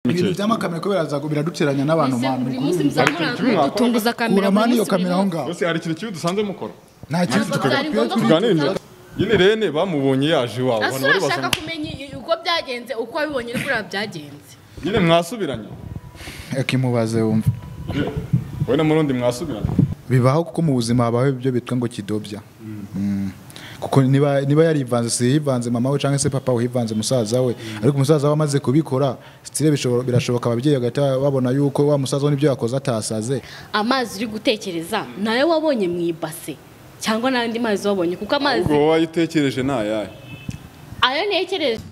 ibintu by'amakamera kubera biraduteranya n'abantu mani buri munsi muzahora dutunguza kamera uramana iyo kamera aho ngaho Bose hari ikintu kibi dusanzwe mukora nta kintu Ari ngombwa ko tuganirire nyine rene bamubonye yaje iwawe asa abantu bari urashaka basoma kumenya uko byagenze uko wabibonye uri kuriya byagenze nyine mwasubiranye akimubaze wumva wowe na murundi mwasubiranye bibaho kuko mu buzima habaho ibyo bitwa ngo kidobya Mm. kuko niba niba yarivanze si yivanze mama we cyangwa se papa we yivanze musaza we ariko umusaza we amaze kubikora sitire bishobora- birashoboka ababyeyi bagahita babona yuko wa musaza we n'ibyo yakoze atasaze amazi uri gutekereza nayo wabonye mu ibase cyangwa n'andi mazi wabonye kuko amazi ubwo wowe wayitekereje ni ayahe ayo ntekereje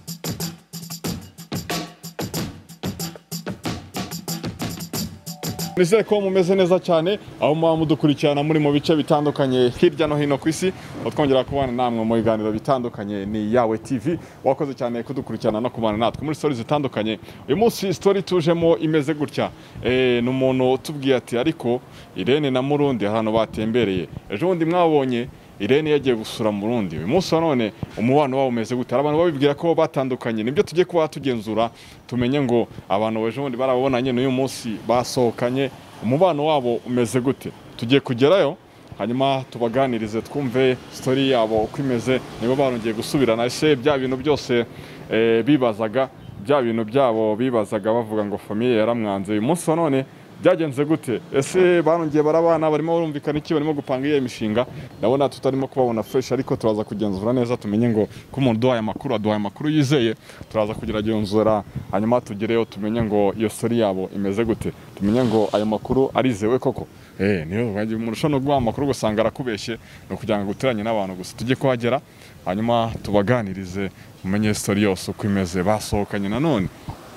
nizere ko mumeze neza cyane aho muba mudukurikirana muri mu bice bitandukanye hirya no hino ku isi twongera kubana namwe mu biganiro bitandukanye ni yawe tv wakoze cyane kudukurikirana no kubana natwe muri stori zitandukanye uyu munsi stori tujemo imeze gutya Eh, ni umuntu utubwiye ati ariko irene na murundi hari ahantu batembereye ejo bundi mwabonye Irene yagiye gusura mu Burundi uyu munsi wa none umubano wabo umeze gute hari abantu babibwira ko batandukanye nibyo tugiye kuba tugenzura tumenye ngo abantu ejo bundi barabonanye n'uyu munsi basohokanye umubano wabo umeze gute tugiye kugerayo hanyuma tubaganirize twumve sitori yabo uko imeze niba barongeye gusubirana ese bya bintu byose eh, bibazaga bya bintu byabo bibazaga bavuga ngo famiye yaramwanze uyu munsi wa none byagenze gute ese barongeye barabana barimo barumvikana iki barimo gupanga iyo mishinga ndabona tutarimo kubabona fresh ariko turaza kugenzura neza tumenye ngo ko umuntu uduhaye amakuru aduhaye amakuru yizeye turaza kugeragenzura hanyuma tugereyo tumenye ngo iyo story yabo imeze gute tumenye ngo ayo makuru arizewe koko eh niyo wagiye umuntu ushobora no guha amakuru ugasanga arakubeshye ni ukugira ngo uteranye n'abantu gusa tujye kuhagera hanyuma tubaganirize umenye story yose uko imeze basohokanye nanone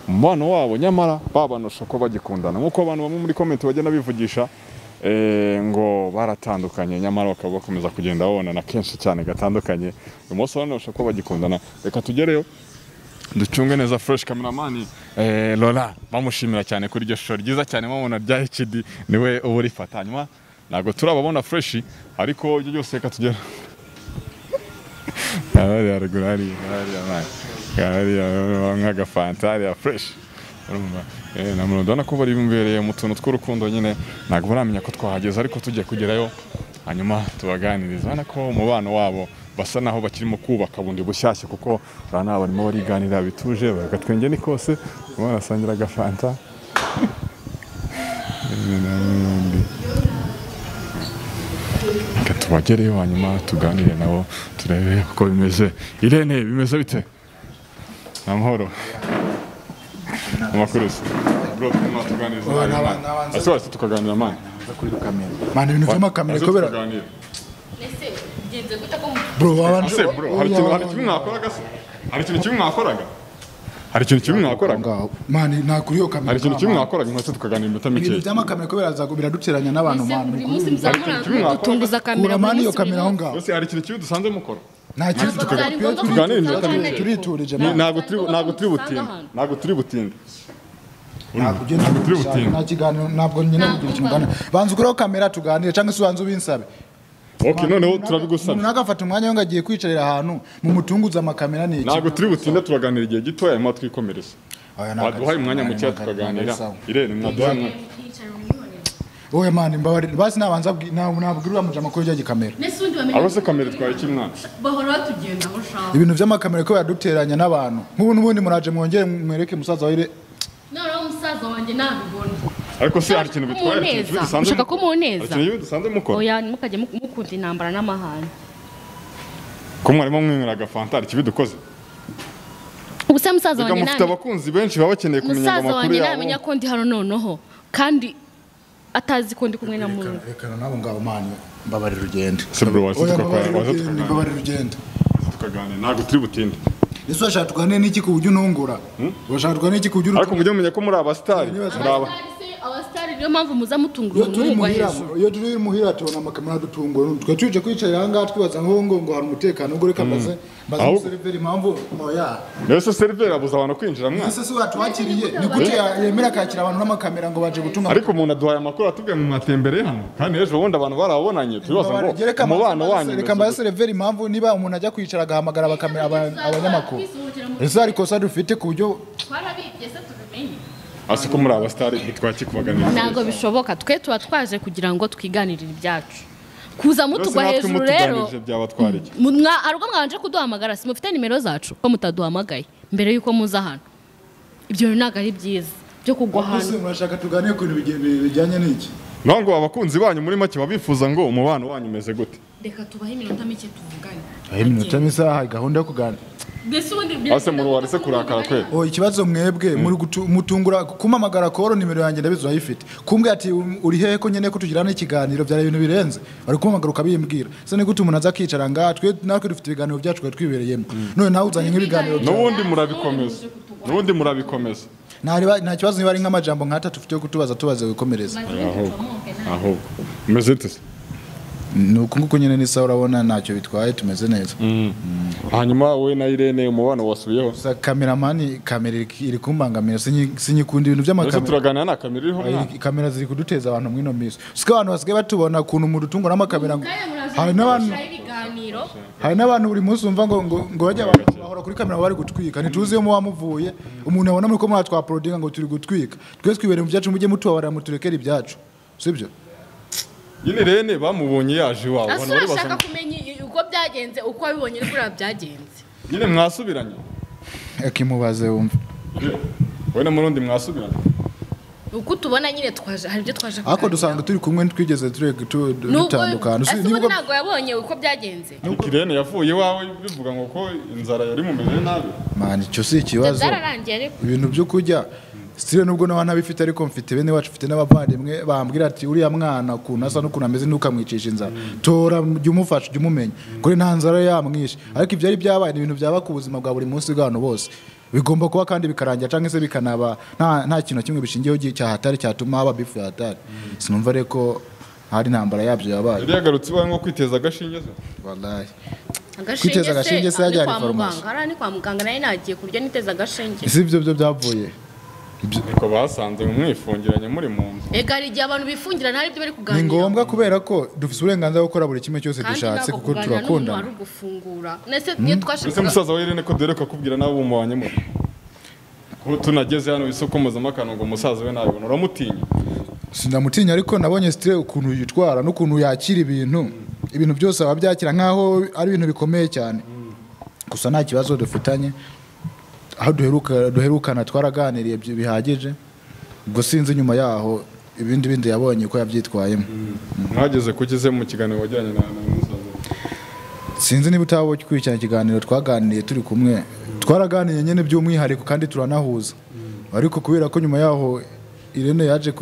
umubano wabo nyamara babanusha ko bagikundana nk'uko abantu bamwe muri komenti bagenda bivugisha eh, ngo baratandukanye nyamara bakaba bakomeza kugenda babonana kenshi cyane gatandukanye uyu munsi banusha ko bagikundana reka tugereyo ducunge neza fresh kameramani eh, Laura bamushimira cyane kuri iryo shusho ryiza cyane mubona rya HD niwe uba urifata hanyuma ntabwo turababona fresh ariko ibyo byose reka tugere hariya ruguru hariya hariya hariya hariya hariya nk'agafanta hariya fureshi urumva Eh, na murundi urabona ko bari bimbereye mu tuntu tw'urukundo nyine ntabwo baramenya ko twahageze ariko tujya kugerayo hanyuma tubaganiriza urabona ko umubano wabo basa naho bakirimo kubaka bundi bushyashya kuko urabona barimo bariganira bituje bagatwenge ni kose barimo barasangira agafanta Reka tubagereyo hanyuma tuganire nabo turebe uko bimeze irene bimeze bite amahoro amakuru se bro turimo tuganiriza Oya, nawe, naba- man. nabanza- Ese wahise tukaganira mani mani ibintu by'amakamera Ese kubera tukaganira. mbese bigenze gute ko mu- bro wabanje Ase, bro, hari ikintu hari ikintu mwakoraga se hari ikintu kimwe mwakoraga hari ikintu kimwe mwakoraga mani nta kuri iyo kamera hari ikintu kimwe nta- mwakoraga nkese tukaganira iminota ibintu mikeya by'amakamera kubera biraduteranya n'abantu mbese mani buri munsi kimwe muzahora mwakoraga. dutunguza kamera buri uramana iyo munsi buri kamera aho munsi ngaho Ese hari ikintu kimwe dusanze mukora nta kintu Ari ngombwa ko Tuganire tuzaho iminota kandi mike. turiturije Ni- mani ntabwo turi ntabwo turi butinde ntabwo turi butinde ntabwo ugenda turi gushaka, butinde nta kiganiro ntabwo nyine Ntabwo kugira ikintu uganira banza ugureho kamera tuganire cyangwa se ubanza ubinsabe ok noneho Umuntu turabigusabye umuntu nagafata umwanya we ngo agiye kwicarira ahantu mumutunguze amakamera ni iki ntabwo turi butinde turaganira igihe gitoya hanyuma twikomereza Oya, ntabwo waduhaye ari- umwanya mukeya ntabwo ari- ntabwo ari tukaganira sawa. irene mwaduhaye umwanya wowe mani mbabarira basi nabanza abwi- na- nabwirwa muje amakuru y'ijya gikamera mbese ubundi bamenya abo se kamera twari kimwana bahora batugenda aho ushaka ibintu by'amakamera ko yaduteranya n'abantu nk'ubu n'ubundi muraje mwongere mwereke musaza wawe ire- noneho umusaza wanjye ntabibona ariko se hari ikintu bitwaye hari ikintu kimwe Umuneza. dusanze Ushaka ko mukora? umuneza? Hari ikintu kimwe dusanze mukora oya ntimukajye mu- mukunda intambara n'amahane ko mwarimo mwinywera agafanta hari ikibi dukoze ubu se musaza reka wanjye mufite ntabimenya abakunzi benshi baba bakeneye kumenya ngo musaza amakuru wanjye yabo ntabimenya ko ndi hano noneho kandi atazi ko ndi kumwe na murundi rekana nabo ngabo mani mbabarira ugende se bro waze oya tukakora mbabarira waze ugende tukaganira mbabarira ugende tukaganira ntabwo turi butinde ese urashaka tuganire n'iki ku buryo unungura urashaka tuganire n'iki ku buryo ariko unungura mujye mumenya ko muri abasitari Niba- muri aba abasitari niyo mpamvu muza mutungura iyo turi umuhungu muhira hejuru iyo turi muhira tubona amakamera adutungura twe tuje kwicara aha ngaha twibaza ngo ngo ngo hari umutekano ubwo reka mbaze mbaze Ahubwo- umuseriveri impamvu oya mbese seriveri abuza abantu kwinjira mwana ese si watuwakiriye ni gute ya- yemera kwakira abantu n'amakamera ngo baje gutuma ariko umuntu aduhaye amakuru atubwiye ngo mwatembereye hano kandi ejo bundi abantu barabonanye turibaza ngo Reka umubano mbaze- wanyu reka mbaze seriveri impamvu niba umuntu ajya kwicara agahamagara abakamera aba- abanyamakuru ese hari ikosa dufite ku buryo twarabibye se tubimenye hasi ko muri abasitari ntitwakikubaganira ntabwo bishoboka twe tuba twaje kugira ngo twiganirire ibyacu kuza mutugwa hejuru rero byaba twariki mu- mwa- hari ubwo mwabanje kuduhamagara si mufite nimero zacu ko mutaduhamagaye mbere y'uko muza hano ibyo rero ntabwo ari byiza byo kugwa ese hano murashaka tuganire ku bintu bige- bijyanye n'iki naho ngo abakunzi banyu muri make babifuza ngo umubano wanyu umeze gute reka tubahe iminota mike tuvugane iminota n'isaha gahunda yo kuganira mbese ubundi ase muri warese kurakara kweli Oh, ikibazo mwebwe muri gutu- mutungura kumamagara koro nimero yanjye ndabizi urayifite kumbwira ati "Um, uri hehe ko nyene ko tugirana ikiganiro byari ibintu birenze bari kumamagara ukabimbwira se ni gute umuntu aza akicara ngaha twe natwe dufite ibiganiro byacu twari twibereyemo none nawe uzanye nk'ibiganiro byawe. n'ubundi murabikomeza n'ubundi murabikomeza Nta riba- nta kibazo niba ari nk'amajambo nk'atatu tufite yo kutubaza tubaze wikomereza ahubwo umeze ute se ni uku nguku nyine n'isaha urabona ntacyo bitwaye tumeze neza hanyuma wowe na irene umubano wasubiyeho gusa kameramani kamera iri- iri kumbangamira sinyi- sinyikunda ibintu ese by'amakamera turaganira nta kamera iriho Ayi, mwana kamera ziri kuduteza abantu mwino minsi usike abantu basigaye batubona ukuntu umuntu utungwa n'amakamera ngo- hari n'abantu ibiganiro hari n'abantu buri munsi wumva ngo ngo ngo bajya ba- bahora kuri kamera bari gutwika ntituzi iyo muba muvuye umuntu abona muri ko mwatwaporodinga ngo turi gutwika twese twibere mu byacu mujye mutubabarira muturekere ibyacu sibyo nyine irene bamubonye yaje iwawe ese abantu bari urashaka basanzwe kumenya i- uko byagenze uko wabibonye uri kuriya byagenze nyine mwasubiranye akimubaze wumva wowe na murundi mwasubiranye uko tubona nyine twaje hari ibyo twaje ariko dusanga turi kumwe ntitwigeze tureka tu- dutandukana ese Si- ubundi nibwo- ntabwo yabonye uko byagenze Ariko irene yavuye iwawe bivuga ngo ko inzara yari mumereye nabi mani icyo si ikibazo byararangiye ariko ibintu byo kurya sitire nubwo nawe ntabifite ariko mfite bene wacu mfite n'abavandimwe bambwira ati uriya mwana ukuntu asa n'ukuntu ameze ntukamwicisha inzara tora jya umufasha jya umumenya kuri nta nzara yamwishe ariko ibyo ari byabaye ni ibintu byaba ku buzima bwa buri munsi bw'abantu bose bigomba kuba kandi bikarangira cyangwa se bikanaba nta nta kintu na kimwe bishingiyeho gi- cyahatari cyatuma haba bifu yahatari sinumva rero ko hari intambara yabyo yabaye yari yagarutse iwawe nko kwiteza agashinge se wallahi agashinge Kwiteza agashinge se se yajya ari kwa hari farumasi. muganga hariya ni kwa muganga nari nagiye kurya niteza agashinge ese ibyo byo byavuye Ibyo- niko basanze mwifungiranye muri mu nzu ega hari igihe abantu bifungirana hari ibyo bari ni kuganira ngombwa kubera ko dufite uburenganzira bwo gukora buri kimwe cyose kandi dushatse ntabwo kuko kuganira n'umuntu turakundana wari ugufungura ese niyo ese twashakaga musaza wa irene ko dore kakubwira nawe umubanye muri ko tunageze hano isoko mpuzamakungu ngo umusaza we nabibona uramutinya sinamutinya ariko nabonye sitire ukuntu yitwara n'ukuntu yakira ibintu ibintu byose aba byakira nk'aho ari ibintu bikomeye cyane gusa nta kibazo dufitanye aho duheruka duherukana twaraganiriye byi- bihagije ubwo sinzi nyuma yaho ibindi bindi yabonye ko yabyitwayemo mwageze kukize mu kiganiro wajyanye na na musaza we sinzi niba utaba ukurikirana ikiganiro twaganiriye turi kumwe twaraganiye nyine by'umwihariko kandi turanahuza ariko kubera ko nyuma yaho irene yaje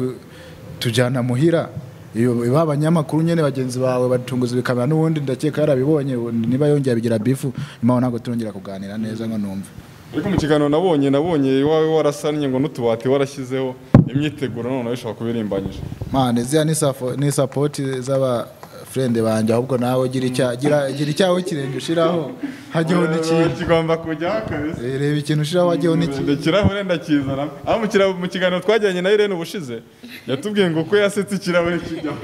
tujyana muhira iyo ba banyamakuru nyine bagenzi bawe batunguza ibikamera n'ubundi ndakeka yarabibonye niba yongera bigira bifu nyuma aho ntabwo turongera kuganira neza ngo numve ariko mu kiganiro nabonye nabonye iwawe warasannye ngo n'utubati warashyizeho imyiteguro noneho ishobora kuba irimbanyije mane ziriya ni safo- ni sapoti z'abafurende banjye ahubwo nawe gira icya- gira- gira icyawe kirenge ushiraho hajyaho n'ikintu kigomba kujyaho kabisa Eh, reba ikintu ushiraho hajyaho n'ikintu ikirahure ndakizana aho mu kira- mu kiganiro twajyanye na irene ubushize yatubwiye ngo ko yasetse ikirahure kijyaho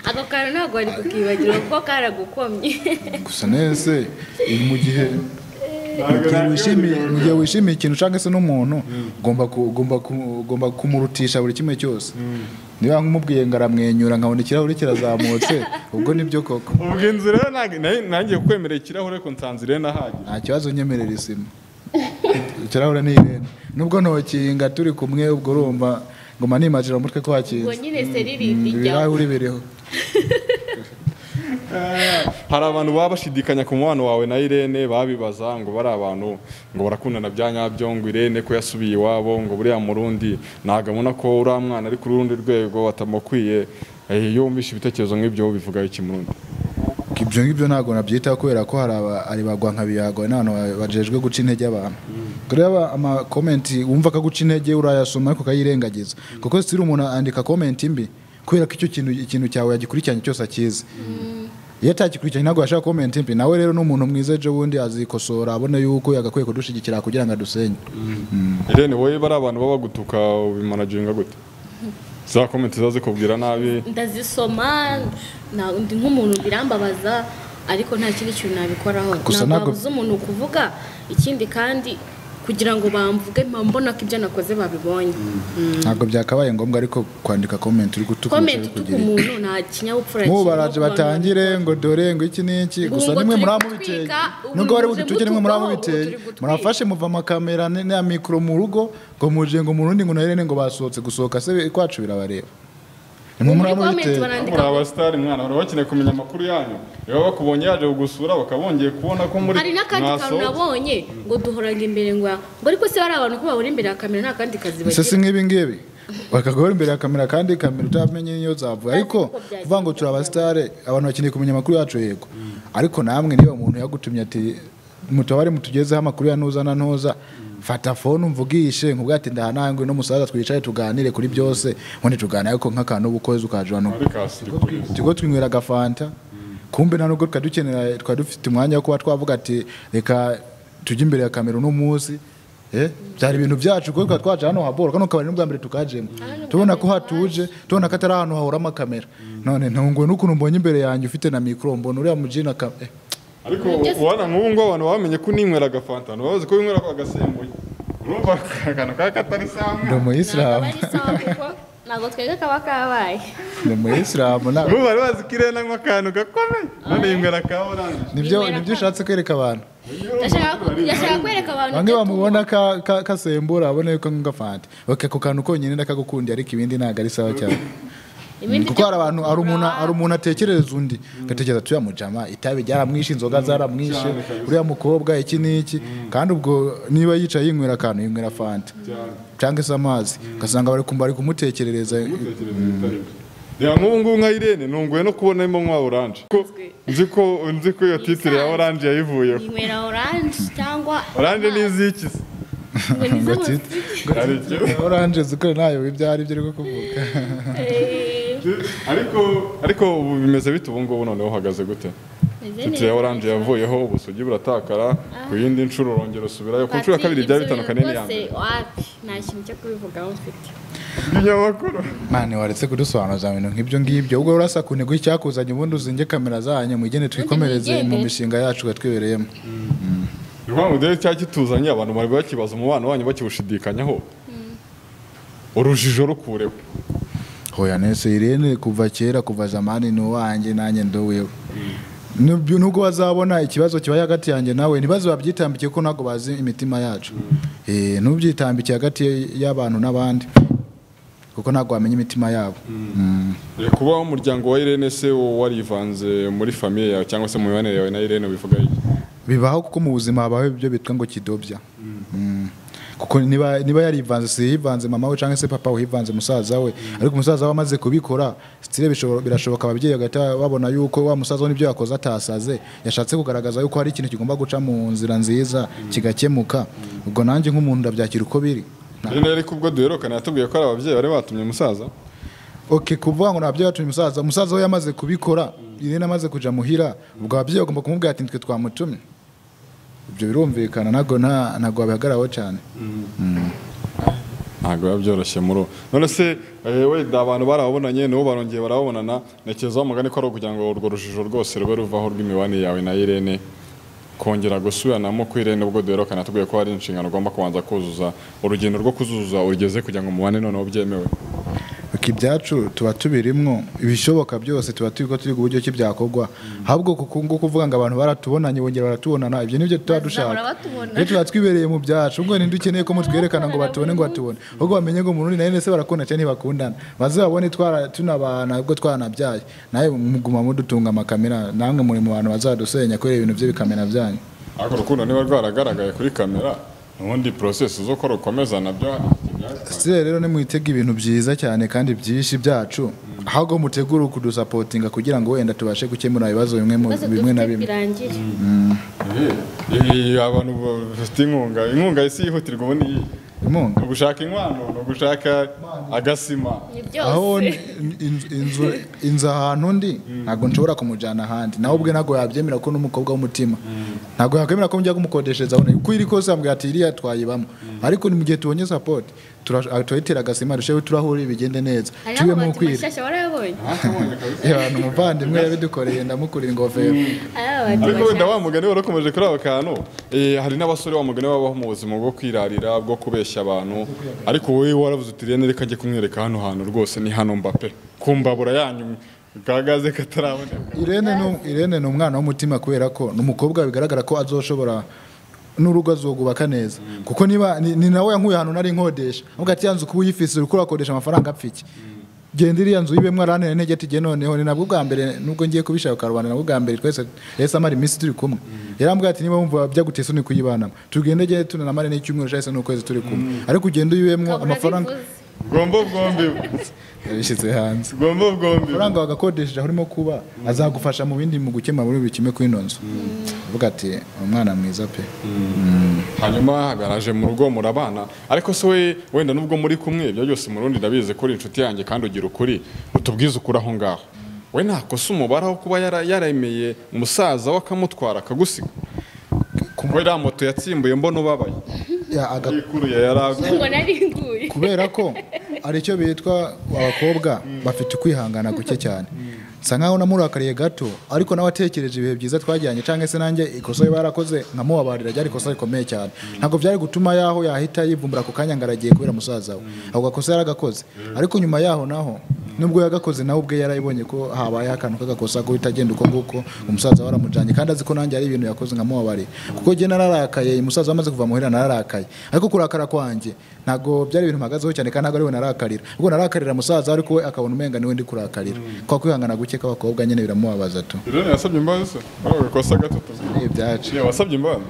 ako kantu ntabwo wari kukibagira kuko karagukomye gusa nese mu gihe mu Ntabwo gihe nta wishimiye kibazo mu gihe wishimiye ikintu cyangwa se n'umuntu ugomba ku- ugomba ku- ugomba kumurutisha buri kimwe cyose niba nkumubwiye ngo aramwenyura nkabona ikirahuri kirazamutse ubwo nibyo koko ubwo inzu rero ntabwo- nari- nangiye kukwemerera ikirahure ko nsanze irene ahagije nta kibazo nyemerera isima ikirahuri ni irene nubwo ntokinga turi kumwe ubwo urumva ngo manimagira umutwe ko ubwo hakinze nyine seriri ijyaho ibirahuri biriho hari abantu baba bashidikanya ku mubano wawe na irene babibaza ngo bari abantu ngo barakundana bya nyabyo ngo irene ko yasubiye iwabo ngo buriya murundi ntabwo abona ko uriya mwana ari ku rundi rwego batamukwiye Eh, iyo wumvishe ibitekerezo nk'ibyo bivuga iki murundi ibyo ngibyo ntabwo nabyitaho kubera ko hari aba- hari ba rwankabiyagwa n'abantu ba- bajejwe guca intege abantu kureba aba amakomenti wumva ko aguca intege urayasoma ariko ukayirengagiza kuko sitiri umuntu andika komenti mbi kubera ko icyo kintu ikintu cyawe yagikurikiranye cyose akizi iyo atagikurikiranye ntabwo yashaka komenti mbi nawe rero ni umuntu mwiza ejo bundi azikosora abone yuko yagakwiye kudushyigikira kugira ngo adusenye irene wowe bari abantu baba bagutuka ubimanaginga gute za komenti ziba zikubwira nabi ndazisoma na- ndi nk'umuntu birambabaza ariko nta kindi kintu nabikoraho Gusa ntabwo ntabwo- wabuza umuntu kuvuga ikindi kandi kugira ngo bamvuge mbona ko ibyo nakoze babibonye Mm. ntabwo byakabaye ngombwa ariko kwandika comment uri gutuka comment utuka umuntu nta kinyabupfura mubu kirimo baraje ku bantu batangire ngo dore ngo iki n'iki Ubu gusa ngo nimwe turi muri gutwika, amubiteye ubu nubwo bari muje bugutwikire nimwe muri gutukaho, ubu amubiteye turi gutwika. murafashe muva amakamera ne- na mikoro mu rugo ngo muje ngo murundi ngo narene ngo basohotse gusohoka se kwacu birabareba nimwe muri muri comment amubiteye barandika muri abasitari mwana bari bakeneye kumenya amakuru yanyu niba bakubonye yaje kugusura bakaba bongeye kubona ko muri hari n'akandi kantu mwasohotse. nabonye ngo duhoranga imbere ngo ngo ariko se hari abantu ko babura imbere ya kamera nta kandi kazi ese si bagira nk'ibi ngibi bakagora imbere ya kamera kandi kamera utamenye niyo zavuye ariko kuvuga ngo turi abasitare abantu bakeneye kumenya amakuru yacu yego ariko namwe niba umuntu yagutumye ati mutabare mutugezeho amakuru ya ntuza na ntuza fata fone umvugishe nkubwira ati ndahanangwe n'umusaza twicaye tuganire kuri byose ubundi tuganire ariko nk'akantu ubukoze ukaje hano Ari ka sirikuri. tigo twinywera agafanta kumbe nta nubwo twari dukenera twari dufite umwanya wo kuba twavuga ati reka tujye imbere ya kamera uno munsi eh byari ibintu byacu kuko twari twaje hano habora kano kabari n'ubwa mbere tukajemo tubona ko hatuje tubona ko atari ahantu hahora amakabera none ntunguwe n'ukuntu mbonye imbere yanjye ufite na mikoro mbona uriya mujina ka eh, ariko ubona nk'ubu ngubu abantu bamenye ko uninywera agafanta ntibazi ko winywera ako agasembuye urumva akantu kaba katari ndi samwe umuyisilamu ari sawa kuko ntabwo twebwe kaba kabaye ndi umuyisilamu na- ubu bari bazi ko irena nk'akantu gakomeye none yinywera ka oranje nibyo nibyo ushatse kwereka abantu ndashaka ku- ndashaka kwereka abantu bamwe ibyo bamubona ka- ka- kasembura abone ko nk'agafanta ok ako kantu konyine ndakagukundiye ariko ibindi ntabwo ari sawa cyane Ibindi kuko hari abantu hari umuntu hari umuntu atekereza undi agatekereza ati uriya mujama itabi ryaramwishe inzoga zaramwishe uriya mukobwa iki n'iki kandi ubwo niba yicaye yinywera akantu yinywera fanta cyangwa se amazi ugasanga bari kumva bari kumutekerereza reba nk'ubu ngubu nka irene nunguwe no kubonamo nk'uwa oranje Ko- nzi ko nzi ko iyo titire ya oranje yayivuyeho inywera oranje cyangwa oranje ni iz'iki se? ngo titi Hari icyo- oranje zikore nayo ibyo ari byo ari kuvuga Eh, ariko ariko ubu bimeze bite ubu ngubu noneho uhagaze gute meze titire ya neza. oranje yavuyeho ubusugi buratakara ku yindi nshuro urongera usubirayo ku nshuro ya kabiri Patrik, byari ibyo bitandukanye bintu n'iya mbere rwose, wapi, nta kintu cyo kubivugaho mfite ibinyamakuru mwana waretse kudusobanuza ibintu nk'ibyo ngibyo ubwo urasa ku ntego y'icyakuzanye ubundi uzinge kamera zanyu mwigende twikomereze mu mishinga yacu twibereyemo ni ukuvuga ngo dore cya kituzanye abantu bari bakibaza umubano wanyu bakiwushidikanyaho urujijo rukureho hoya nese irene kuva kera kuva zamani ni uwanjye nanjye ndoweho Nubyo- nubwo bazabona ikibazo kibaye hagati yanjye nawe ntibaze babyitambikiye kuko ntabwo bazi imitima yacu Eh, ntubyitambikiye hagati y'abantu n'abandi kuko ntabwo wamenya imitima yabo Mm. Eh, kuba umuryango wa irene se warivanze muri famiye yawe cyangwa se mu mibanire yawe na irene bivuga iki bibaho kuko mu buzima habaho ibyo bitwa ngo kidobya Mm. kuko niba niba yarivanze si yivanze mama we cyangwa se papa we yivanze musaza we ariko umusaza we amaze kubikora sitire bishobora- birashoboka ababyeyi bagahita babona yuko wa musaza we n'ibyo yakoze atasaze yashatse kugaragaza yuko hari ikintu kigomba guca mu nzira nziza kigakemuka ubwo nanjye nk'umuntu ndabyakira uko biri Na- rero ariko ubwo duherukana yatubwiye ko ari ababyeyi bari batumye umusaza ok kuvuga ngo nabyo yatumye umusaza umusaza we yamaze kubikora irene amaze kujya muhira ubwo ababyeyi bagomba kumubwira ati nitwe twamutumye ibyo birumvikana ntabwo nta- ntabwo wabihagararaho cyane ntabwo biba byoroshye muri ubu none se eh, wenda abantu barababonanye nibo barongeye barababonana ntekereza umugani ko ari ukugira ngo urwo rujijo rwose rube ruvaho rw'imibanire yawe na irene kongera gusubiranamo ku irene ubwo duherukana yatubwiye ko hari inshingano ugomba kubanza kuzuza urugendo rwo kuzuza urugeze kugira ngo mubane noneho byemewe Ok, ibyacu tuba tubirimwo ibishoboka byose tuba turi ko turi ku buryo ki byakorwa ahubwo kuko ngo kuvuga ngo abantu baratubonanye bongera baratubonana ibyo nibyo tuba dushaka Bazahora batubona. iyo tuba twibereye mu byacu ubwo ninde ukeneye ko mutwerekana ngo batubone ngo batubone ahubwo bamenye ngo umuntu nayo ndetse barakunda cyane ntibakundana baze babone twara- tunabana ubwo twanabyaye nawe muguma mudutunga amakamera namwe muri mu bantu bazadusenya kubera ibintu bye bikamera byanyu ariko urukundo niba rwaragaragaye kuri kamera ubundi porosesi zo ko rukomeza nabyo hari ikibyazanye. sitire rero nimwitega ibintu byiza cyane kandi byinshi byacu ahubwo mutegure kudusapotinga kugira ngo wenda tubashe gukemura ibibazo bimwe mu- ibibazo bimwe na dufite bimwe birangire Eh, abantu bafite inkunga inkunga isi yihutirwa ubundi iyi. inkunga ni ugushaka inkwano ni ugushaka agasima ni byose aho n- inzu- inzu inzu ahantu ndi ntabwo nshobora kumujyana ahandi nawe ubwe ntabwo yabyemera ko n'umukobwa w'umutima ntabwo yakwemera ko njya kumukodeshereza aho uri. uko iri kose yambwira ati iriya twayibamo ariko ni mu gihe tubonye sapoti turayitera agasima dusheho turahure bigende neza hariho tubiye mu amabati kwira mashyashya warayabonye abantu umuvandimwe yabidukoreye ndamukurira ingofero hariho amabati ariko wenda mashyashya wa mugani warakomeje kuri abo kantu eh, hari n'abasore wa mugani babaho mu buzima bwo kwirarira bwo kubeshya abantu ariko wowe waravuze uti rero reka njye kumwereka hano hantu rwose ni hano mbape kumbabura yanyu gagaze kataraboneka Irene ni Irene ni umwana w'umutima kubera ko ni umukobwa bigaragara ko azoshobora n'urugo azogubaka neza kuko niba ni ni nawe yankuye ahantu nari nkodesha avuga ati yanzu kuba uyifise uriko urakodesha amafaranga apfiki genda iriya nzu yibemwe arantere intege ati jye noneho ni nabwo bwa mbere nubwo ngiye kubishaka rubanda nabwo bwa mbere twese yahise amara iminsi turi kumwe yarambwira ati niba wumva byaguteye isoni kuyibanamo tugende jye tunanamare n'icyumweru cyahise n'ukwezi turi kumwe ariko ugenda uyibemwo ukabura amafaranga bivuze. gombo bwombi yabishyize hanze gombo bwombi amafaranga wagakodesheje aho urimo kuba azagufasha mu bindi mu gukemura muri buri kimwe kuri ino nzu uvuga ati umwana mwiza pe hanyuma garaje mu rugo murabana ariko se we wenda nubwo muri kumwe ibyo byose mu rundi ndabizi ko uri inshuti yanjye kandi ugira ukuri utubwize ukuri aho ngaho we nta kosa umubara wo kuba yara- yaremeye umusaza we akamutwara akagusiga we iriya moto yatsimbuye mbona ubabaye Ya, aga- yikuruye yaraguye ngo nari nguye kubera ko hari icyo bitwa abakobwa bafite ukwihangana guke cyane nsa nkaho namurakariye gato ariko nawe atekereje ibihe byiza twajyanye cyangwa se nanjye ikosa riba yarakoze nkamubabarira ryari ikosa rikomeye cyane ntabwo byari gutuma yaho yahita yivumbura ako kanya ngo aragiye kubera musaza we ako gakosa yaragakoze ariko nyuma yaho naho nubwo yagakoze nawe ubwe yarayibonye ko habaye akantu k'agakosa ko uhita agenda uko nguko umusaza we aramujyanye kandi azi ko nanjye hari ibintu yakoze nkamubabarira kuko njye nararakaye umusaza we amaze kuva muhira nararakaye ariko kurakara kwanjye ntabwo byari ibintu mpagazeho cyane kandi ntabwo ari we narakarira ubwo narakarira musaza we ariko we akabona umenga niwe ndi kurakarira kwa kwihangana guke k'abakobwa nyine biramubabaza tu irene yasabye imbabazi se ari agakosa gato tuzi ni ibyacu Irene, wasabye imbabazi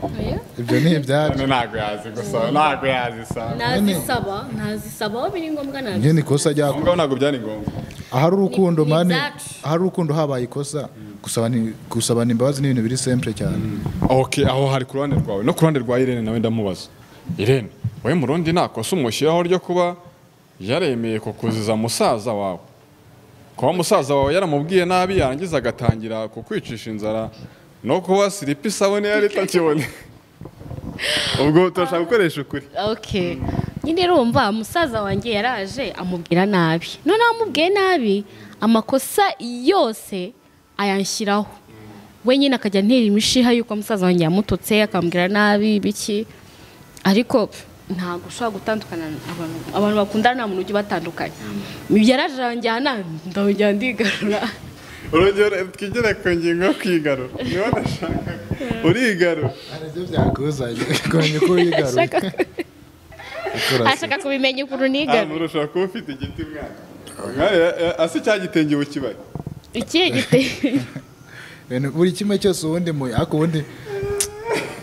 ibyo ni ibyacu Irene ntabwo yazi gusa ntabwo yazisaba ntazisaba ntazisaba aho biri ngombwa njye ntabwo ni ikosa aho ryakoze ngaho ntabwo byari ngombwa ahari urukundo Ni- ni mani ibyacu. ahari urukundo habaye ikosa gusabana gusabana imbabazi ni ibintu biri simple cyane ok aho hari ku ruhande rwawe no ku ruhande rwa irene nawe ndamubaza irene wowe murundi nta kosa umushyiraho ryo kuba yaremeye kukuziza musaza wawe kuba musaza wawe yaramubwiye nabi yarangiza agatangira kukwicisha inzara no kuba siripa isabune yari itakibone ubwo turashaka gukoresha ukuri okay nyine rumva musaza wanjye yaraje amubwira nabi noneho amubwiye nabi amakosa yose ayanshyiraho we nyine akajya antera imishiha yuko musaza wanjye yamututse akambwira nabi biki ariko ntabwo ushobora gutandukana abantu abantu bakundana nta muntu ujya ubatandukanya yaraje aranjyana ndongera ndigarura urugero twigere ku ngingo yo kwigarura niba udashaka urigarura nibyo byakuzanye kumenya uko wigarura ashaka ashaka kubimenya ukuntu aha nigarura ushobora kuba ufite igiti mwana mwana asa cya gitenge bukibari ikihe giteye Ibintu- buri kimwe cyose ubundi mu ariko ubundi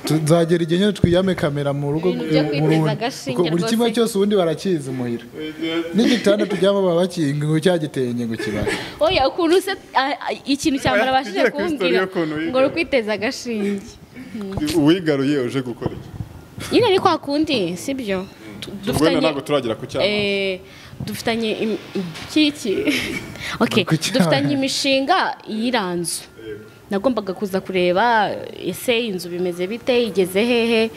tuzagera igihe nyine twiyame kamera mu rugo Ibintu byo mu kwiteza rundi. agashinge Kuko buri rwose. kimwe cyose ubundi barakizi muhira n'igitanda turyama baba bakinga ngo cya gitenge ngo kibare oya ukuntu se a- a- ikintu cya mbere Oya, abashije tugere kuri story kumbwira y'ukuntu wiga. ngo ni ukwiteza agashinge uwigaruye uje gukora iki nyine ni kwa kundi sibyo Tu- ubwo dufitanye ntabwo turagera ku cyapa eh, dufitanye im- im- kiki okay Ku cyaba. dufitanye imishinga y'iranzu nagombaga kuza kureba ese inzu bimeze bite igeze hehe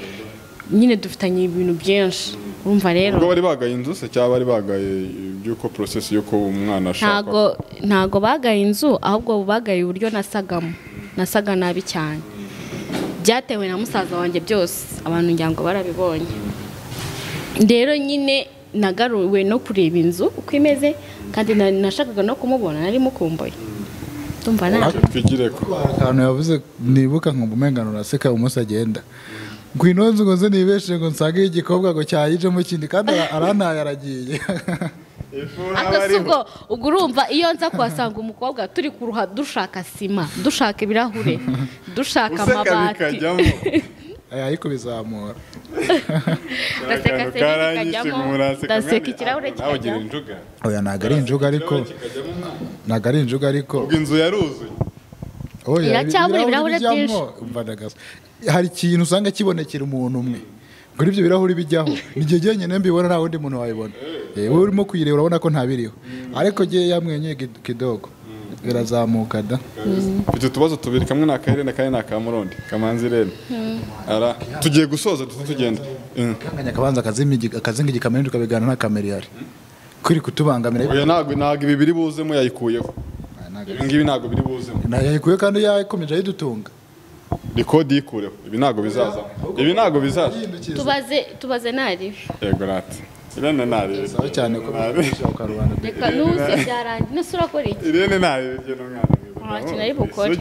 nyine dufitanye ibintu byinshi urumva rero ubwo bari bagaye inzu se cyangwa bari bagaye iby'uko porosesi y'uko umwana ntago ashaka ntago bagaye inzu ahubwo bagaye uburyo nasagamo nasaga nabi cyane byatewe na musaza wanjye byose abantu ngira ngo barabibonye rero nyine nagaruwe no kureba inzu uko imeze kandi na- nashakaga no kumubona nari mukumbuye ndumva nta twigire ku akantu yavuze nibuka nkumva umenga nuraseka umunsi agenda ngwino nzi ngo nze nibeshe ngo nsange igikobwa ngo cyayijemo ikindi kandi ara- arantaye aragiye aka si ubwo ubwo urumva iyo nza kuhasanga umukobwa turi kuruha dushaka sima dushaka ibirahure dushaka useka amabati bikajyamo ari kubizamura Ndaseka akantu se karanyishe bikajyamo, muraseka ndaseka mwana, ikirahure nawe ugira kikajyamo. injuga oya ntabwo ari injuga ariko ikirahure kikajyamo umwana. ntabwo ari injuga ariko ubwo inzu yaruzuye oya Iracyabura ibirahuri bijyamo, byinshi. umva ndagasa. hari ikintu usanga kibonekera umuntu umwe kuri ibyo birahuri bijyaho ni igihe njyenyine mbibona nta wundi muntu wabibona Eh, wowe urimo kuyireba urabona ko ntabiriho ariko njyewe yamwenyuye kid- kidogo birazamuka da mfite utubazo tubiri kamwe ni akahirene kandi ni akamurundi kamanzi irene ara tugiye gusoza duto tugenda kanganya akabanza akazingi- akazingi igikamyo tukabigana nta kamera ihari kuri kutubangamira oya ntabwo ntabwo ibi biri buzemo yayikuyeho Ah, ntago- ibi ngibi ntabwo biri buzemo nta yayikuye kandi yakomeje ayidutunga rikodi yikureho ibi ntabwo bizaza ibi ntabwo bizaza tubaze tubaze nari yego rati irene ntarebe Saba cyane ko bishoboka rubanda reka nuze byarangiye nese urakora iki irene ntarebe Nta n'umwana kintu ari bukore.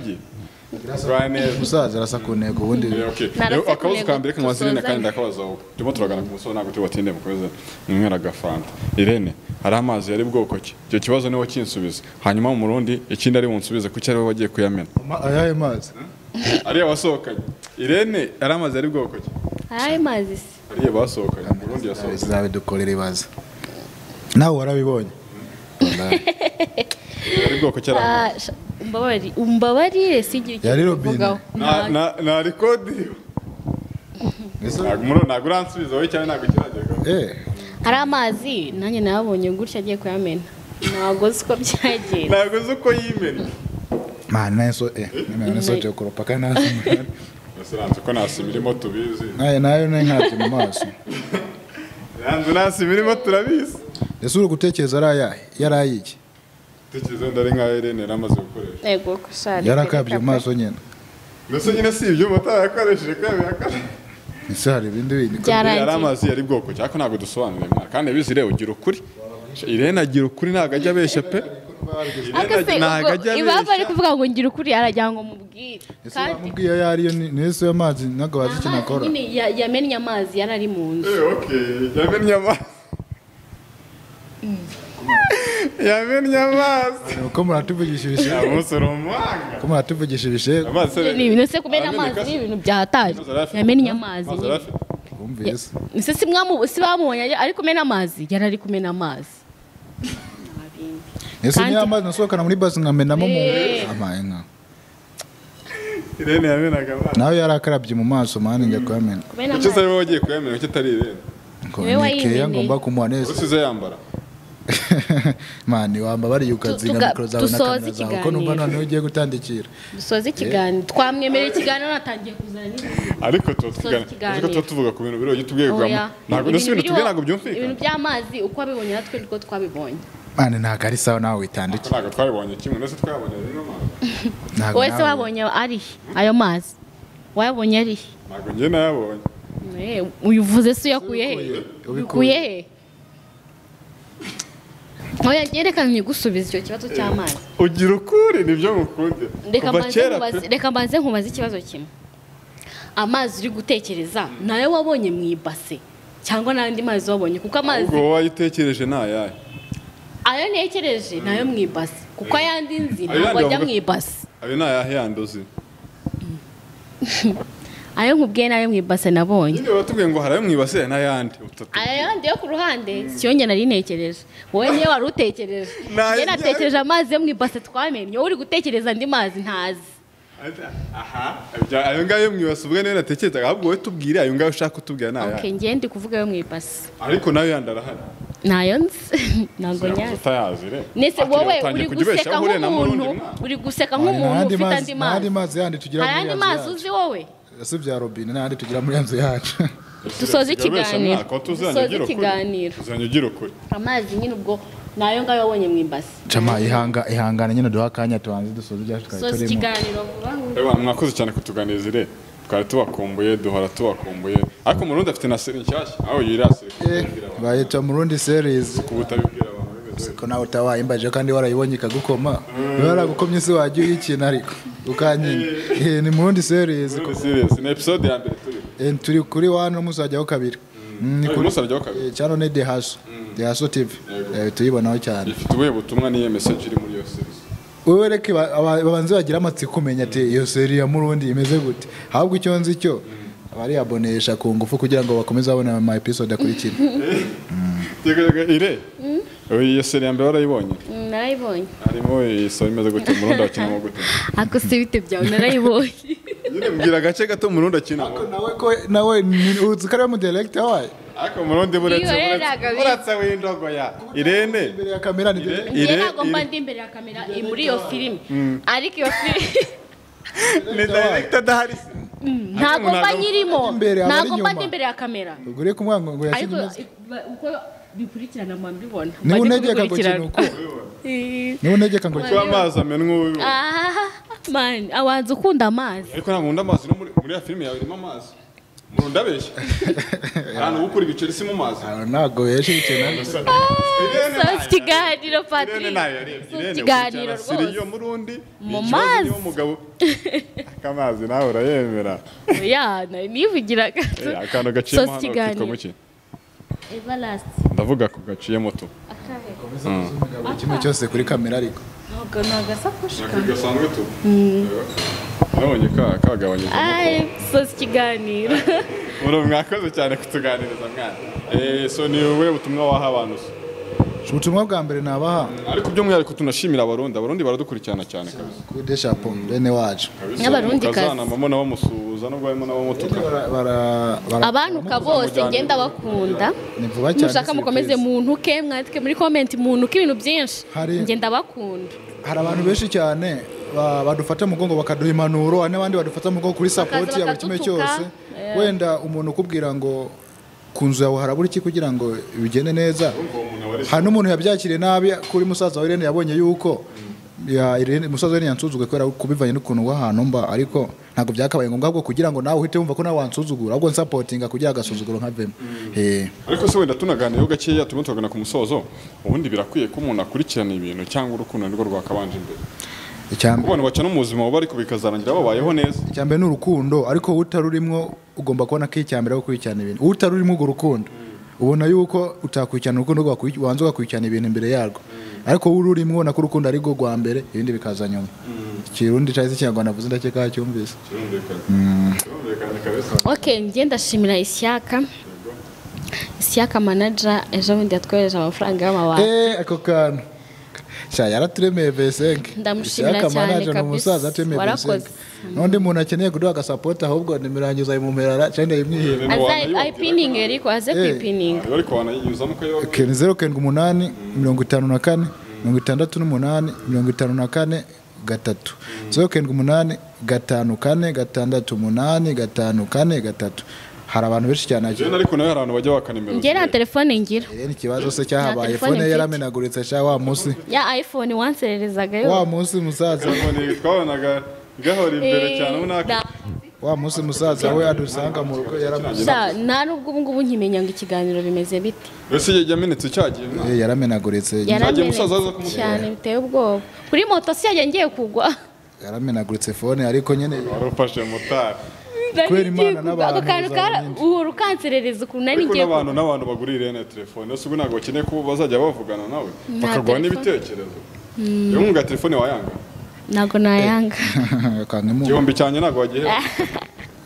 rwa neza umusaza arasa ku ntego ubundi Okay. Narafite Rero akabazo intego, ka mbere kanywazirine dusozanye. kandi ndakabaza wowe turimo turagana ku musozi ntabwo turi butinde mukomeze mwinywera agafanta irene hari amazi yari bwoko ki icyo kibazo niwo kinsubiza hanyuma mu murundi ikindi ari bunsubize kuki ari we wagiye kuyamena Ma- ayahe mazi ariya wasohokanye irene hari amazi yari bwoko ki ayo mazi se ariya basohokanye mu burundi yasohokanye zabidukorera ibibazo nawe warabibonye yari bwoko ki ari amazi? Ah, sha- umbabari umbabarire sigira Yari ikintu robine. mvugaho Na- na- na rikodi Ese- ntabwo umurundi ntabwo uransubiza wowe cyane ntabwo kiragera eh hari amazi nanjye nayabonye gutya agiye kuyamena ntabwo uzi ko byagenda ntabwo uzi uko yimenya mani nayo so eh nimero nayo sote kuropa kandi nazo nasiranze ko nasi imirimo tubizi nayo nayo nayo ntabyo mu maso nsiranze nasi imirimo turabizi ese uri gutekereza ari ayahe yari ayiki dukize ndari nka irene yari amaze gukoresha yego ko shari yarakabye mu maso nyine mbese nyine si ibyuma atarayakoresheje kandi yakoresheje ese hari ibindi bindi ko- Byarangiye. yari amazi yari bwoko cyangwa ko ntabwo dusobanuriye mwana kandi bizire ugira ukuri irene agira ukuri ntabwo ajya abeshya pe ariko se Irene ntabwo ajya ubwo impamvu ari abeshya kuvuga ngo ngira ukuri aragira ngo mubwire ese kandi wamubwiye ayo ariyo ni ni ese ayo mazi ntabwo bazi icyo amazi nakora nyine ya- yamennye amazi yari ari mu nzu Eh, okay, yamennye amazi yamennye amazi ko muratuvugisha ibishego umusoro umuhanga ko muratuvugisha ibishego amazi se ni ibintu se kumena arameneka amazi se? ni ibintu byahataje Amazi arafite. yamennye amazi Amazi nyine arafite. wumvise ese si mwamu- si bamubonye ari kumena amazi yari ari kumena amazi ese Kandi- niyo amazi nasohokana muri basi nkamenamo mu amaye nka irene yamenaga amazi nawe yarakarabye mu maso mani njya kuyamena kumena icyo se amazi wowe wagiye kuyamenya ko atari irene ngo Niwe ni keya wayimeneye. ngomba kumuha neza usize yambara mani wambabariye ukazinga tuga- mikoro zawe na dusoze kamera zawe ko numva ikiganiro. noneho ugiye gutandikira dusoze ikiganiro twamwemereye ikiganiro natangiye kuzana n'ibintu ariko tuba tugana ikiganiro. ariko tuba tuvuga ku bintu biri ujye tubwiye Oya. kugamo ntabwo Ibintu ndetse ibintu tubwiye biriho- ntabwo byumvikana ibintu by'amazi uko wabibonye natwe niko twabibonye mani ntabwo ari sawa nawe witandukira ntabwo twabibonye kimwe ndetse twabonye rimwe amazi ntabwo wowe se nawe- wabonye ari he? ayo mazi wayabonye ari he? ntabwo njye nayabonye Eh, uyu uvuze se uyakuye he uyakuye he oya yerekanye gusubiza icyo kibazo cy'amazi ugira ukuri nibyo mukunde Reka kuva mbanze kera nkubaze- pe reka mbanze nkubaze ikibazo kimwe amazi uri gutekereza ni ayo wabonye mu ibase cyangwa n'andi mazi wabonye kuko amazi ubwo wowe wayitekereje ntayahe ayo ntekereje ni ayo mu ibase kuko ayandi nzi Ayo yandi ntabwo ajya mu bavuga- ibase ayo ntayahe yandi uzi ayo nkubwiye ni ayo mu ibase nabonye nyine batubwiye ngo harayo mu ibase hari n'ayandi utatu aya yandi yo ku ruhande siyo njye nari ntekereje wowe niyo wari utekereje Nta- njye natekereje amazi yo mu ibase twamennye wowe uri gutekereza andi mazi ntazi aha ibya- ayo ngayo mu ibase ubwo niyo natekerezaga ahubwo wowe tubwire ayo ngayo ushaka kutubwira ok ntayahe njye ndi kuvuga ayo mu ibase ariko nayo yandi arahari ntayo nzi ntabwo nyazi utayazi re nese Ati, wowe utangiye uri kujya guseka ubeshaho, uriya na nk'umuntu Murundi mwana. uri guseka Mani, nta nk'umuntu yandi ufite mazi- andi nta yandi mazi mazi yandi tugira hari muri andi yanzu mazi yacu. uzi wowe ese bya robine n'ahandi tugira muri yanzu yacu Ubesha dusoze ikiganiro mwaka, utuzanye dusoze ugira ukuri. ikiganiro uzanye ugira ukuri amazi nyine ubwo ni ayo ngayo wabonye mu ibase cama ihanga ihangana nyine duha akanya tubanze dusoze ibyacu twari dusoze turimo ikiganiro vuba vuba. Ewa, mwakoze cyane kutuganiriza ire twari tubakumbuye duhora tubakumbuye ariko umurundi afite na seri nshyashya aho yirasire Eh, bayita murundi series kuba utabibwira abantu bimeze ko nawe utawayimbajije kandi warayibonye ikagukoma niba yaragukomye se wajya uyikina ariko ukanyina Eh, ni murundi series Muri serious ni episode ya mbere turi Eh, turi kuri wane muzajyaho kabiri Mm, ni uyu kuri munsi arajyaho kabiri Eh, cyano ni dehaso dehaso tv Yego. Eh, tuyibonaho cyane ifite ubuhe butumwa n'iyo message iri muri iyo series wowe reke ba- aba- babanze bagire amatsiko umenya ati iyo seri ya murundi imeze gute ahubwo icyo nzi cyo abariyabonesha ku ngufu kugira ngo bakomeze babone ama episode akurikira Yego, yego, ire Uyu- iyo seri ya mbere warayibonye Mm, narayibonye harimo isaba imeze gute umurundi akinamo gute ariko si ibite byawe narayibonye nyine mbwira agace gato umurundi akinamo nawe ko nawe ni- uzi ko ari mu director wayo ariko umurundi buretse Iyo rero buretse- agabi. buretse w'indogoya irene imbere ya kamera ni Ire- director. njye ire ntabwo mba ire- ndi imbere ya kamera muri iyo filime ariko iyo filime ni director adahari se ntago mba nyirimo Imbere, aba ari ntago mba inyuma. ndi imbere ya kamera ubwo rero kumwana ngo ngo ariko yashyirwe imeze ba- uko bikurikirana mba mbibona niba mba ndi unegeka ngo kubikurikirana. ikintu uko niba unegeka ngo kuko amazi amenwa ubu Ah, man awanza ukunda amazi ariko ntabwo nkunda amazi no muri muri ya filime yawe irimo amazi murunda abeshya ahantu ukura ibiceri si mu mazi Ah, ntabwo yashyira ikintu Irene so ntayo si ikiganiro yarebye. Irene Patrick ntayo yarebye. So si Irene ikiganiro ukurikirana Siriyo rwose murundi Mu ni ikibazo niba mazi. umugabo akamazi nawe urayemera ya nari nivugira gato Eh, akantu gaciyemo So si hano kitwa ikiganiro. muki Everlast. ndavuga ko gaciyemo tu Akahe. kimwe cyose kuri kamera ariko Ntabwo ni agasakoshi kawe. gasanzwe tu nabonye ka kagabanyije Ay, so si ikiganiro uri mwakoze cyane kutuganiriza mwana Eh, so ni wowe butumwa waha abantu se ubutumwa bwa mbere nabaha ariko by'umwihariko tunashimira abarundi abarundi baradukurikirana cyane kabisa kude shapo bene wacu N'abarundi kazi. mukazanamamo n'abamusuhuza nubwo harimo n'abamutuka Bara- bara- bara- abantuka bose ngenda bakunda ni vuba cyane mushaka si mukomeze byiza. muntuke mwandike muri komenti muntuke ibintu byinshi Hari- ngenda bakunda hari abantu benshi cyane ba- badufata mu mugongo bakaduha impanuro hari n'abandi badufata mu mugongo kuri sapoti ya buri kimwe bakadutuka. cyose wenda umuntu ukubwira ngo ku nzu yawe harabura iki kugira ngo bigende neza hari n'umuntu yabyakiriye nabi kuri musaza wa irene yabonye yuko ya Irene- musaza wa irene yansuzuguye kubera kubivanye n'ukuntu w'ahantu mba ariko ntabwo byakabaye ngombwa ahubwo kugira ngo nawe uhite wumva ko nawe wansuzugura ahubwo nsapotinga kugira agasuzuguro nkavemo Eh. ariko se wenda tunaganiyeho gakeya turimo turagana ku musozo ubundi birakwiye ko umuntu akurikirana ibintu cyangwa urukundo nirwo rwakabanje imbere Icya mbere- kuko abantu baca no mu buzima bubi ariko bikazarangira babayeho neza icya mbere ni urukundo ariko utarurimo ugomba kubona ko icya mbere ari ukurikirana ibintu utarurimo urwo rukundo ubona yuko utakurikirana urukundo rwakuri- wabanza ugakurikirana ibintu imbere yarwo ariko wowe ururimo ubona ko urukundo ari rwo rwa mbere ibindi bikaza nyuma ikirundi cyangwa se ikinyarwanda avuze ndakeka yacyumvise ok njye ndashimira ishyaka ishyaka manaja ejo bundi yatwohereje amafaranga y'amabanga eee ako kantu sha yaraturemeye besenke Ndamushimira cyane ni kabisa. umusaza atemeye Warakoze. besenke n'undi muntu akeneye kuduha agasapoti ahubwo nimirangiza ayimumerara cyangwa yimwihera aza ayipininge ariko aze Eh. kuyipininga ariko wanayinyuzamo ukayoba Ke- ni zeru karindwi umunani mirongo itanu na kane mirongo itandatu n'umunani mirongo itanu na kane gatatu zeru karindwi umunani gatanu kane gatandatu umunani gatanu kane gatatu hari abantu benshi cyane jena ariko nawe hari abantu bajya baka nimero njye nta telefone ngira ni ikibazo se cyahabaye telefone fone ye mfite. yaramenaguritse cya wa munsi ya iphone wansererezaga wa yo munsi musaza telefone twabonaga gahora imbere Eh, cyane ubona da- wa munsi musaza we adusanga mu rugo yaramenaguritse sha, nta n'ubwo ubu ngubu nkimenya ngo ikiganiro bimeze bite mbese igihe cyamenetse cyagiye mwana. yaramenaguritse Yagiye yaramenetse musaza aza kumutera. cyane biteye ubwoba kuri moto si yagiye ngiye kugwa yaramenaguritse fone ariko nyine wari ufashe motari Kubera Imana Ngiye kugwa. ako n'abantu kantu uzaba kara nyinshi. uhora ukanserereza ukuntu nari ariko ngiye kugwa n'abantu n'abantu bagura irene telefone yose ubu ntabwo bakeneye ko bazajya bavugana nawe bakaguha telefone. n'ibitekerezo iyo mwumva telefone wayanga ntabwo nayanga kankamuma igihumbi cyanjye ntabwo wagihe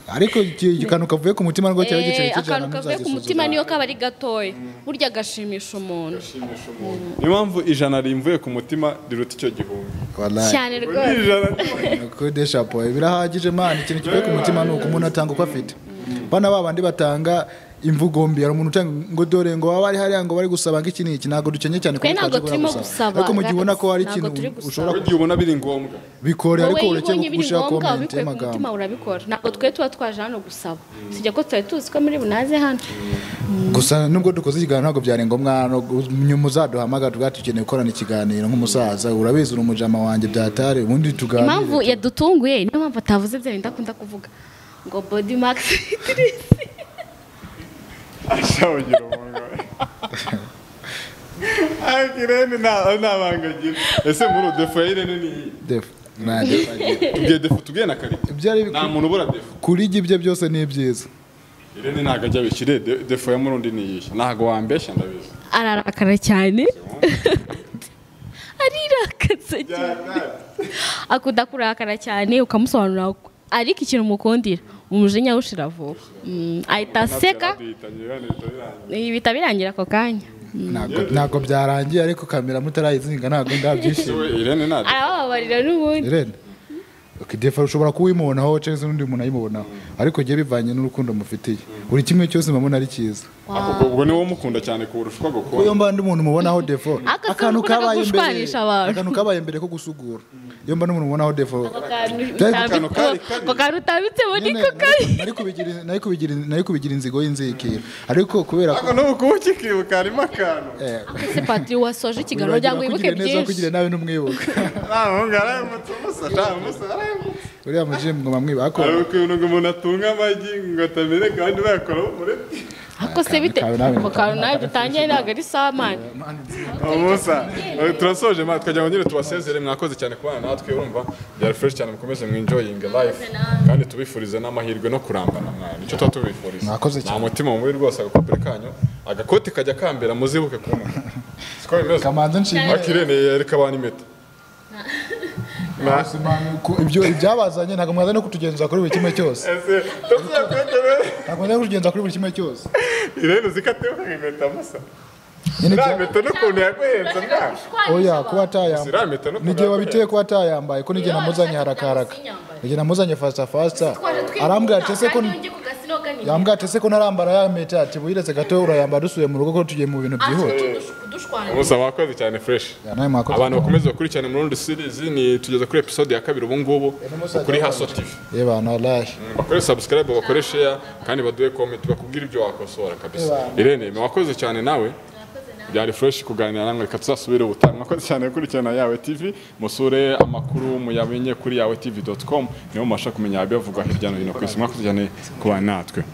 ariko iki- iki kantu kavuye ku mutima rwose cyari igiceri Eh, cy'ijana akantu kavuye ku mutima niyo kaba ari gatoya burya agashimisha umuntu ashimisha umuntu niyo mpamvu ijana rimvuye ku mutima riruta icyo gihumbi Wallahi. cyane Ni rwose ijana kode shapo birahagije mani ikintu kivuye ku mutima ni uko umuntu atanga uko afite bana ba bandi batanga imvugo mbi hari umuntu utanga ngo dore ngo baba ari hariya ngo bari gusaba ngo iki n'iki ntabwo dukenye cyane Twe ntabwo twajya turimo gusaba. gusaba, ariko mu gihe ubona ko hari ntabwo ikintu turi gusaba. ushobora igihe ubona biri ngombwa bikore ariko wowe iyo ureke ubonye biri gushyira ngombwa komenti ubikuye ku y'amagambo mutima urabikora ntabwo twe tuba twaje hano gusaba tujya ko tuba tuzi ko muri bunaze hano gusa nubwo dukoze ikiganiro ntabwo byari ngombwa no gu- muzaduhamagara tuba dukeneye gukorana ikiganiro nk'umusaza urabizi uri umujama wanjye byatare ubundi impamvu tuganire yadutunguye niyo mpamvu atavuze bya bindi akunda kuvuga ngo body max Idris." ashawugira umuntu ariko irene nta nta banga agira ese muri ubu defu ya irene ni iyi Defu. Nanjye. tubwiye defu tubwiye na karite Byari nta bikwiye. muntu ubura defu kuri ibyo ibyo byose ni byiza irene ntabwo ajya abishyire defu ya murundi ni iyihe ntabwo wambeshya ndabizi ararakara cyane arirakatse cyane akunda kurakara cyane ukamusobanurira uko- ariko ikintu umukundira umujinya awushira vuba Mm, ahita aseka ibi bihita birangira ako kanya Ntabwo- ntabwo byarangiye ariko kamera mutarayizinga ntabwo ndabyishimiye we irene nta arabababarira n'ubundi Irene defa ushobora kuwimubonaho cyangwa se n'undi muntu ayimubonaho ariko njye bivanye n'urukundo mufitiye buri kimwe cyose mbona ari cyiza Ako- ubwo niwe umukunda cyane kurusha uko agukunda iyo mba ndi umuntu mubonaho defo Aka kantu kuvuga gushwanisha abantu. akantu kabaye mbere ko gusugura iyo mba n'umuntu ubonaho defo kantu kari kabi. ako kantu utabitsemo niko kari nari kubigira- nari kubigira- nari kubigira inzigo y'inzikiro ariko kubera ko ntabwo n'ubu kuba ukikibuka harimo akantu eh, ese patiri wasoje ikiganiro wibagira kugira ngo wibuke kugirira neza byinshi kugira nabi n'umwibuka nta muhungu arayamutse umusasha umusasha arayamutse uriya mujimu ngo bamwiba ariko hari ukuntu ngo umuntu atunga amagi ngo atamere kandi bayakora muri ako se bite kawe nawe ako kantu nawe dutangiye ntabwo ari sawa mani umusa turasoje ma twagira ngo nyine tubasezere mwakoze cyane kubana natwe urumva byari fresh cyane mukomeze mwinjoyinga life kandi tubifurize n'amahirwe no kurambana mwana nicyo tuba tubifuriza Mwakoze cyane. nta mutima mubi rwose agakopere kanyu agakoti kajya kambera muzibuke kumwe siko bimeze kamanza nshimye akirene yereka abantu impeta Na- Ku- ibyo ibyabazanye ntabwo mwaza no kutugenza kuri buri kimwe cyose ese tuzakwegere ntabwo mwaza no kutugenza kuri buri kimwe cyose irene uzikateho impeta musa nyine iriya ibya- mpeta n'ukuntu yaguhenze nta oya kuba iriya atayambaye mpeta n'ukuntu nigihe yaguhenze wabiteye kuba atayambaye ko n'igihe namuzanye harakaraka igihe namuzanye fasita fasita arambwira ati ese ko yambwira ati ese ko ntarambara ya mpeta ati buyiretse gato urayambara dusuye mu rugo ko tugiye mu bintu byihuta musa wakoze cyane fresh Ya, nawe mwakoze. abantu bakomeze bakurikirane muri rundi series ni tugeze kuri episode ya kabiri ubu ngubu n'umusaza kuri haso wambaye. tv ye bana wallahi bakore subscribe bakore share kandi baduhe comment bakubwira ibyo wakosora kabisa Ebana. irene me wakoze cyane nawe byari fresh kuganira namwe reka tuzasubire ubutaha mwakoze cyane gukurikirana yawe tv musure amakuru muyamenye kuri yawe tv.com niho mubasha kumenya ibivugwa hirya no hino ku isi mwakoze cyane kubana natwe